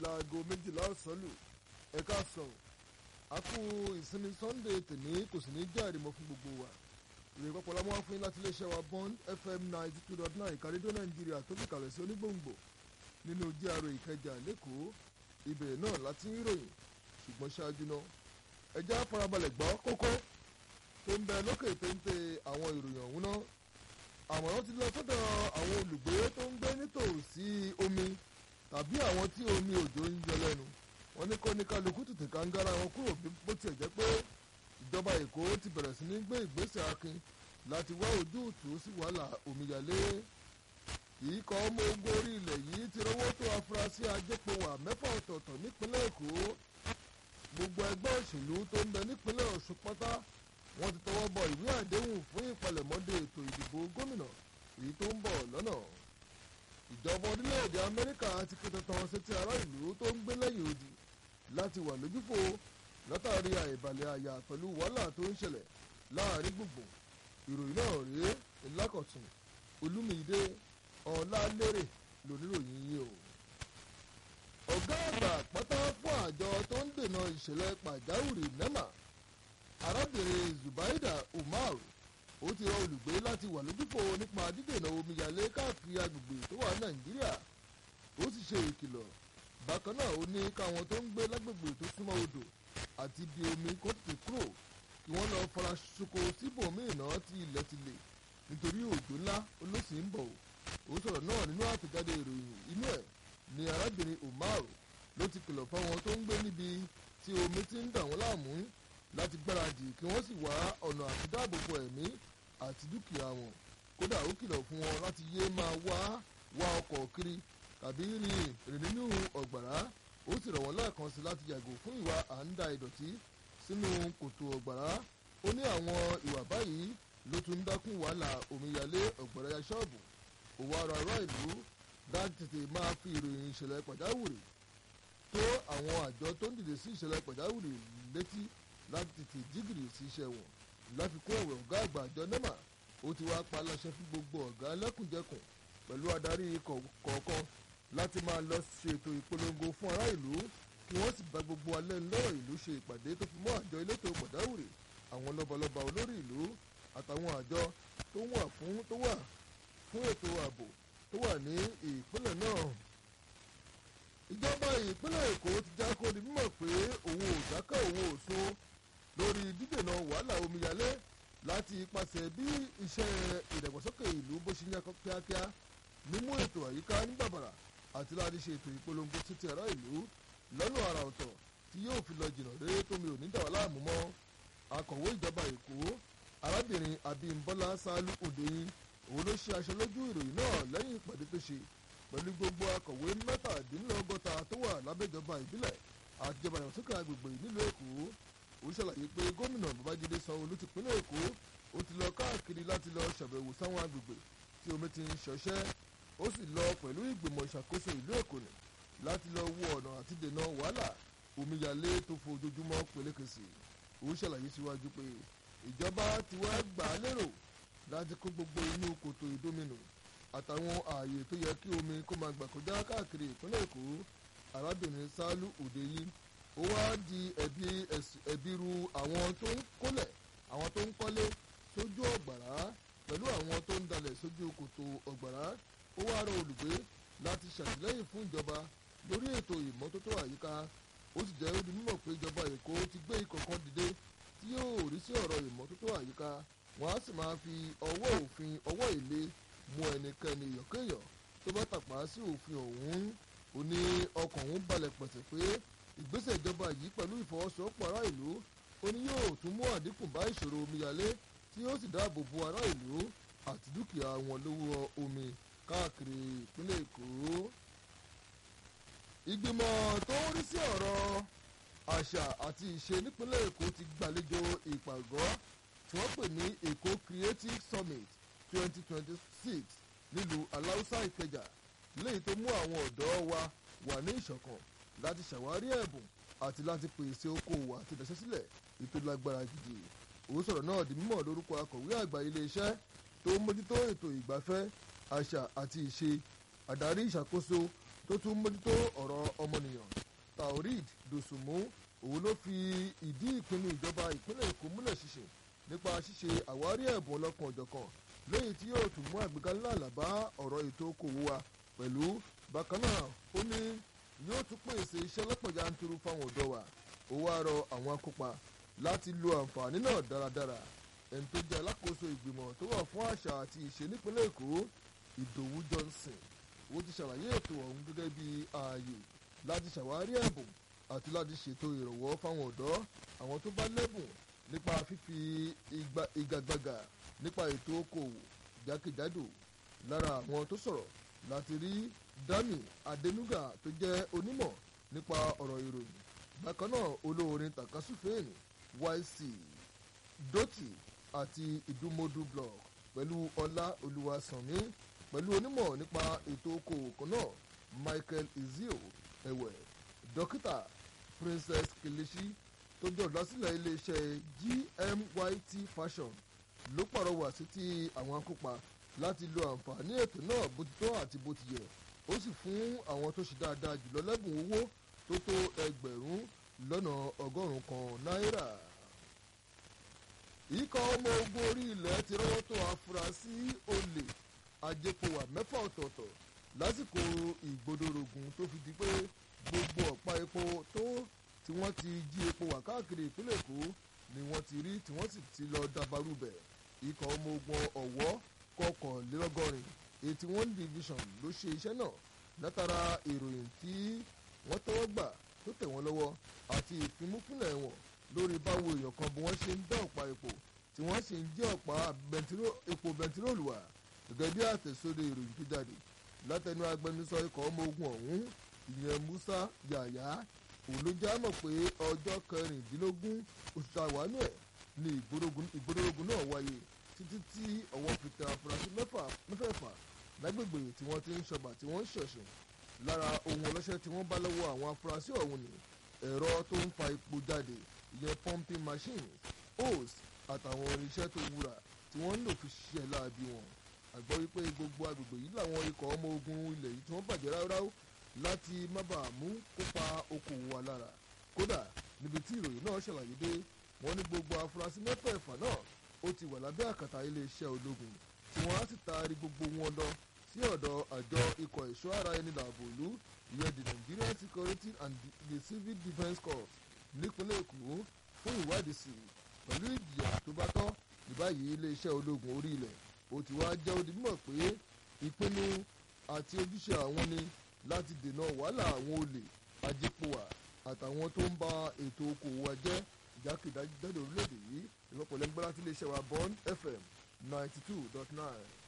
aago méjìlá ọ̀sán lù ẹ̀ka sọ̀rọ̀ a kú ìsinmi sunday tèmi kò sì ní jẹ́ àrìmọ́ fún gbogbo wa ìròyìn pọ̀pọ̀ la mú wá fún yín láti iléeṣẹ́ wa bond fm ninety two dot nine ìkàrédó nàìjíríà tó fi kàlẹ̀ sí onígbòǹgbò nínú GRA ìkẹjà lẹ́kọ̀ọ́ ibẹ̀ náà láti ń ròyìn ṣùgbọ́n ṣáájú náà ẹjẹ́ farabalẹ̀ gbọ́ kókó tó ń bẹ lókè téńté àwọn ìròyìn ọ̀hún náà àmọ̀ràn ti lọ sọ́dọ̀ àwọn olùgbé tó ń gbé nítòsí omi tàbí àwọn tí omi òjò ń yọ lẹ́nu wọn ní kó ní kálukú tètè kàńgára wọn kúrò bó tiẹ̀ jẹ́ pé ìjọba èkó ti bẹ̀rẹ̀ sí ní gbé ìgbésẹ̀ akin láti wá ojútùú sí wàhálà omíyalé ikọ̀ ọmọ ogun orí ilẹ̀ yìí ti rówó tó afurasí ajépowà mẹ́fà ọ̀tọ̀ọ̀tọ̀ nípínlẹ̀ èkó gbogbo ẹgbẹ́ òṣèlú tó ń bẹ nípínlẹ̀ ọ̀ṣun pátá wọ́n ti tọwọ́ bọ ìwé àdéhùn fún ìpalẹ̀mọ́dé ètò ìdìbò gómìnà èyí tó ń bọ̀ lọ́nà ìjọba orílẹ̀-èdè amẹ́ríkà ti ké tantan sétí ará ìlú tó ń gbé lẹ́yìn odi láti wà lójúfò látàrí àìbalẹ̀ àyà pẹ̀lú wàhálà tó ń ṣẹlẹ̀ láàrin gbùngbùn ìròyìn náà rèé ńlákọ̀tún olúmídé ọ̀làlérè lóníròyìn yìí o. ọ̀gá àgbà pátá fún àjọ tó ń dènà ìṣẹ̀lẹ̀ pàjáwìrì nema arábìnrin zubaida umar ó ti rọ olùgbé láti wà lójúfò nípa dídènà omíyalé káàkiri agbègbè tó wà nàìjíríà ó sì ṣe ìkìlọ̀ bákan náà ó ní káwọn tó ń gbé lágbègbè tó súnmọ́ odò àti ibi omi kó tètè kúrò kí wọ́n lọ fara ṣoko síbòmíì náà tí ilẹ̀ ti lè nítorí òjò ńlá olóṣì ń bọ̀ ó sọ̀rọ̀ náà nínú àtẹ̀jáde ìròyìn inú ẹ̀ ni arábìnrin umar ló ti kìlọ̀ fáwọn tó ń gbé níbi tí omi ti ń dà wọ́n láàmú láti gbáradì kí wọ́n sì wá ọ̀nà àti dáàbòbò ẹ̀mí àti dúkìá wọn kódà ó kìlọ̀ fún wọn láti yé máa wá wá ọkọ̀ kiri tàbí rìn rìn nínú ọ̀gbàrá ó sì rọ̀ wọ́n lẹ́ẹ̀kan sí láti yàgò fún ìwà à ń da ìdọ̀tí sínú kòtò ọ̀gbàrá ó ní àwọn ìwà báyìí ló tún ń dákún wàhálà omíyalé ọ̀gbàrá ya ṣọ́ọ̀bù òwò ara ará ìlú dájú tètè máa fi ìròyìn ìṣẹ̀lẹ̀ pàjáwìrì tó àwọn àjọ tó ń dìde sí ìṣẹ̀lẹ̀ pàjáwìrì létí láti tètè jígìrì sí iṣẹ́ wọn láfikún ẹ̀wẹ̀ ọ̀gá àgbà àjọ nema ó ti wá pa aláṣẹ fún gbogbo ọ̀gá lẹ́kùnjẹkùn pẹ̀lú adarí kọ̀ọ̀kan láti máa lọ ṣètò ìpolongo fún ará ìlú kí wọ́n sì bá gbogbo alẹ́ ńlọ́rọ̀ ìlú ṣe ìpàdé tó fi mọ́ àjọ elétò pàjáwìrì àwọn lọ́balọ́ba olórí ìlú àtàwọn àjọ tó wà fún tó wà fún ètò ààbò tó wà ní ìpínlẹ̀ náà. ìjọba ìpínlẹ̀ èkó ti já kó di mímọ̀ pé òun ò dákẹ́ òun ò so lórí dídènà wàhálà omíyalé láti ipasẹ̀ bí iṣẹ́ ìdàgbàsókè ìlú bó ṣe ń yá kíákíá mímú ètò àyíká ní bàbàrà àti láti ṣe ètò ìpolongo títí ará ìlú lọ́nà àrà ọ̀tọ̀ tí yóò fi lọ jìnnà rere tómi ò ní dà wá láàmú mọ́ akọ̀wé ìjọba èkó arábìnrin abímbọ́lá sálú òdeyin òun ló ṣe aṣọ lójú ìròyìn náà lẹ́yìn ìpàdé tó ṣe pẹ̀lú gbogbo akọ̀wé mẹ́tàdínlọ́gọ́ta tó wà lábẹ́jọba ìbílẹ̀ àtijọba ìdàgbàsókè agbègbè nílùú èkó ó ṣàlàyé pé gómìnà babájídé sanwó-olú ti pínlẹ̀ èkó ó ti lọ káàkiri láti lọ ṣàbẹ̀wò sáwọn agbègbè tí omi ti ń ṣọṣẹ́ ó sì lọ pẹ̀lú ìgbìmọ̀ ìṣàkóso ìlú èkó nì láti lọ wo ọ̀nà àti dènà wàhálà omíyalé tó fojoojúmọ́ pelékèsì ó ṣàlàyé síwájú pé ìjọba ti wá gbà á lérò láti kó gbogbo inú kòtò ìdóminù àtàwọn ààyè tó yẹ kí omi kó máa gbà kọjá káàkiri ìpínlẹ̀ èkó arábìnrin sálú òdeyí ó wá di ẹ̀bi ru àwọn tó ń kólẹ̀ àwọn tó ń kọ́lé sójú ọ̀gbàrá pẹ̀lú àwọn tó ń dalẹ̀ sójú kòtò ọ̀gbàrá ó wá rọ olùgbé láti ṣàtìlẹ́yìn fún ìjọba lórí ètò ìmọ́tótó àyíká ó sì jẹ́ odi mímọ̀ pé ìjọba èkó ti gbé ikọ̀ kan dìde tí yóò rí sí ọ̀rọ̀ ìmọ́tótó àyíká wọ́n á sì máa fi ọwọ́ òfin ọwọ́ ìlé mú ẹnikẹ́ni yọ̀kéyọ̀ tó bá tàpá sí òfin ọ̀hún ó ní ọkàn òun balẹ̀ pẹ̀sẹ̀ pé ìgbésẹ̀ ìjọba yìí pẹ̀lú ìfọwọ́sowọ́pọ̀ ará ìlú ó ní yóò tún mú àdínkù bá ìṣòro omíyalé tí yóò sì dáàbò bo ará ìlú àti dúkìá wọn lówó omi káàkiri ìpínlẹ̀ èkó. ìgbìmọ̀ tó ń rí sí ọ̀rọ̀ àṣà àti ìṣe nípínlẹ̀ èkó ti gbàlejò ìpàgọ́ tí wọ́n pè ní èkó creative summit twenty twenty six nílùú aláùsá ìkẹjà léyìí tó mú àwọn ọ̀dọ́ wa wà ní ìṣọ̀kan láti ṣàwárí ẹ̀bùn àti láti pèsè okòwò àti ìdásẹ́sílẹ̀ ètò lágbára gidi òun sọ̀rọ̀ náà di mímọ̀ lórúkọ akọ̀wé àgbà iléeṣẹ́ tó ń mójútó ètò ìgbafẹ́ àṣà àti ìṣe àdarí ìṣàkóso tó tún mójútó ọ̀rọ̀ ọmọnìyàn taoreed dòsùnmú òun ló fi ìdí ìpinnu ìjọba ìpínlẹ̀ èkó múlẹ̀ ṣiṣẹ́ nípa ṣíṣe àwárí ẹ̀bùn ọlọ́kan òjọ̀kan lẹ́yìn tí yóò tún mú àgbéga ńlá àlàbá ọ̀rọ̀ ètò okòwò wa pẹ̀lú bákan náà ó ní yóò tún pèsè iṣẹ́ lọ́pọ̀ yanturu fáwọn ọ̀dọ́ wa ó wá rọ àwọn akópa láti lo àǹfààní náà dáradára ẹni tó jẹ́ alákòóso ìgbìmọ̀ tó wà fún àṣà àti ìṣe nípínlẹ̀ èkó ìdòwú johnson ó ti ṣàlàyé ètò ọ̀hún gẹ́gẹ́ bí ààyè láti ṣàwárí ẹ̀bùn àti láti ṣètò ìrànwọ́ fáwọn ọ̀dọ́ àwọn tó bá lẹ́bùn nípa fífi ìgagbága nípa ètò okòwò jákèjádò lára àwọn tó sọ̀rọ̀ láti rí dami adenuga tó jẹ́ onímọ̀ nípa ọ̀rọ̀ ìròyìn bákan náà olóorin takasufèénì yc doti àti ìdúmọdú blog pẹ̀lú ọlá olúwaṣànmí pẹ̀lú onímọ̀ nípa ètò okòwò kan náà michael ezio ẹ̀wẹ̀ dókítà princess kelechi tó jẹ́ olùdásílẹ̀ iléeṣẹ́ gmyt fashion ló pàrọwà sí ti àwọn akópa láti lo àǹfààní ètò náà bó ti tọ́ àti bó ti yẹ ó sì fún àwọn tó ṣe dáadáa jùlọ lẹ́bùn owó tó tó ẹgbẹ̀rún lọ́nà ọgọ́rùn-ún kan náírà. ikọ̀ ọmọ ogun orí ilẹ̀ ti rọ́wọ́ tó afurasí olè ajẹpọ̀wà mẹ́fà ọ̀tọ̀ọ̀tọ̀ lásìkò ìgbódòrògùn tó fi di pé gbogbo ọ̀pá epo tó tí wọ́n ti jí epo wà káàkiri ìpínlẹ̀ èkó ni wọ́n ti rí tí wọ́n sì ti lọ dabarú bẹ̀ ikọ̀ ọmọ ogun ọ̀wọ́ kọkànlélọ́gọ́rin eighty one division ló ṣe iṣẹ́ náà látara ìròyìn tí wọ́n tọwọ́ gbà tó tẹ̀ wọ́n lọ́wọ́ àti ìfimúfínlẹ̀ wọn lórí báwo èèyàn kan bí wọ́n ṣe ń dá ọ̀pá epo tí wọ́n sì ń jẹ́ ọ̀pá epo bẹntiróòlù wà gẹ́gẹ́ bí àtẹ̀sóde ìròyìn tó jáde látẹnu agbẹnusọ ikọ̀ ọmọ ogun ọ̀hún ìyẹn musa yàyà òun ló já mọ̀ pé ọjọ́ kẹrìndínlógún oṣù tàwánú ẹ̀ ni ìgbórógun náà wáyé títí tí ọwọ́ fi tẹ afurasí mẹ́fẹ̀ẹ̀fà lágbègbè tí wọ́n ti ń ṣọba tí wọ́n ń ṣọ̀ṣìn lára ohun ọlọ́ṣẹ́ tí wọ́n bá lọ́wọ́ àwọn afurasí ọ̀hún ni ẹ̀rọ tó ń fa epo jáde ìyẹn pumping machines hose àtàwọn irinṣẹ́ tó wúrà tí wọ́n ń lò fi ṣiṣẹ́ láabi wọn àgbọ̀ wípé gbogbo agbègbè yìí làwọn ikọ̀ ọmọ ogun ilẹ̀ yìí tí wọ́n bàjẹ́ ráúráú láti má bàa mú kópa okòwò wa lára kódà níbi tí ìròyìn náà ṣàlàyé dé wọ́n ní gbogbo afurasí mẹ́fẹ̀ẹ̀fà náà ó ti wà lábẹ́ àkàtà iléeṣẹ́ ológun tí wọ́n á sì taari gbogbo wọn lọ sí ọ̀dọ̀ àjọ ikọ̀ ẹ̀ṣọ́ ara ẹni làbò ìlú ìyẹn the Nigerian Security and the Civil Defence Corps nípínlẹ̀ Èkó fún ìwádìí sí i pẹ̀lú ìjìyà tó bá tọ́ ní báyìí iléeṣẹ́ ológun orí ilẹ̀ ó ti wá jẹ́ odi mímọ̀ pé ìpinnu àti ojúṣe àwọn ni láti dènà wàhálà àwọn olè ajépòwà àtàwọn tó ń ba ètò okòwò wa jẹ́ ìjákèjádò orílẹ̀-èdè yìí ìrọ́pọ̀lẹ́gbẹ́lá tí iléeṣẹ́ wa Bond FM ninety two dot nine.